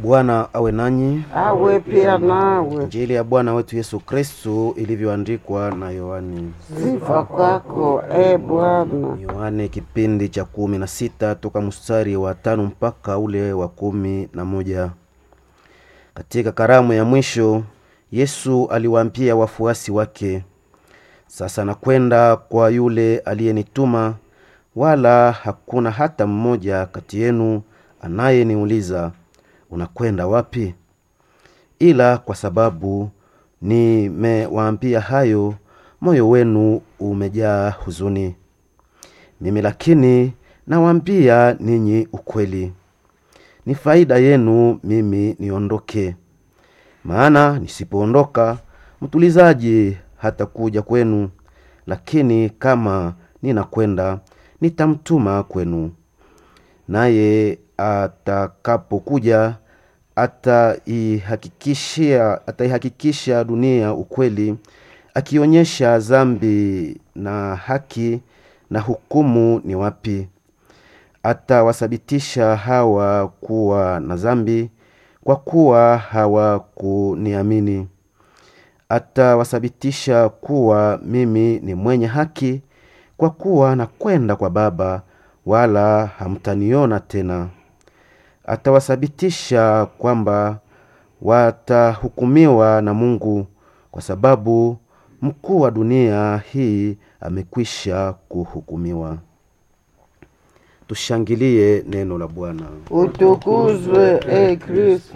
Bwana awe nanyi. awe pia nawe. Injili ya Bwana wetu Yesu Kristu ilivyoandikwa na Yohani. Sifa kwako e Bwana. Yohane kipindi cha kumi na sita toka mstari wa tano mpaka ule wa kumi na moja. Katika karamu ya mwisho Yesu aliwaambia wafuasi wake, sasa nakwenda kwa yule aliyenituma, wala hakuna hata mmoja kati yenu anayeniuliza unakwenda wapi? Ila kwa sababu nimewaambia hayo, moyo wenu umejaa huzuni. Mimi lakini nawaambia ninyi ukweli, ni faida yenu mimi niondoke. Maana nisipoondoka mtulizaji hatakuja kwenu, lakini kama ninakwenda nitamtuma kwenu. Naye atakapokuja ataihakikishia ataihakikisha dunia ukweli, akionyesha dhambi na haki na hukumu ni wapi. Atawasabitisha hawa kuwa na dhambi kwa kuwa hawakuniamini. Atawasabitisha kuwa mimi ni mwenye haki kwa kuwa nakwenda kwa Baba, wala hamtaniona tena. Atawasabitisha kwamba watahukumiwa na Mungu, kwa sababu mkuu wa dunia hii amekwisha kuhukumiwa. Tushangilie neno la Bwana. Utukuzwe e Kristo.